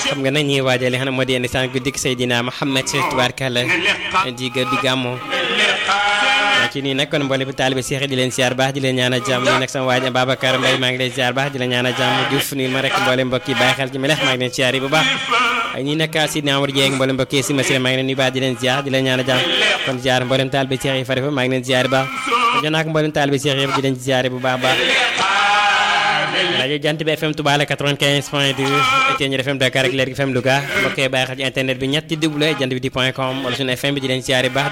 xam nga nag ñuy waajal li xam ne moo di ndeysaan guddik Seydina Muhammad tubaarkàlla di ga di gàmmoo ci nii nag kon mboole bi taalibe Seex di leen siyaar baax di leen ñaan a jàmm nii nag sama waaj Babacar Mbaye maa ngi leen siyaar baax di leen ñaan a jàmm Diouf nii ma rek mboole mbokk yi bàyyi xel ci melex maa ngi leen siyaar yi bu baax ay ñii nag Sidna Amar Dieng mboole mbokk yi si masira maa ngi leen nuyu baax di leen siyaar di leen ñaan a jàmm kon siyaar mboolem taalibe Seex yi farifa maa ngi leen siyaar baax jox naa ko mboolem taalibe Seex yëpp di leen siyaar bu baax baax rajo jant bi FM Touba la 95 point 2 Etienne FM Dakar ak Leer FM Louga mbokk yi bàyyi xel ci internet bi ñetti double jant bi di point com wala suñu FM bi di leen siyaar baax